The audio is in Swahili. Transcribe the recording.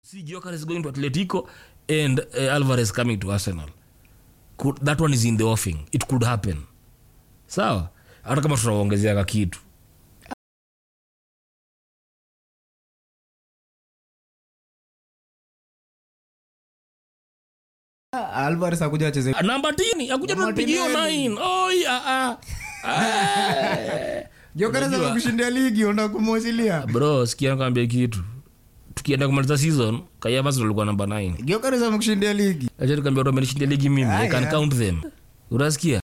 see Gyökeres going to Atletico and uh, Alvarez coming to Arsenal. Could, that one is in the offing. It could happen. Sawa? Hata kama tunaongezeaka kitu. alvarez akuja acheze Namba tini, akuja Namba tupigie hiyo tini. nine. Oi, ah, ah. Ah. jokereza Unajua- kushindia ligi onda kumwasilia Bro, sikia nikwambie kitu. Tukienda kumaliza season, Kayavas ndo alikuwa namba 9. jokereza amekushindia ligi Acha nikwambie watu wamenishindia ligi mimi. I can Aya. count them. Unasikia?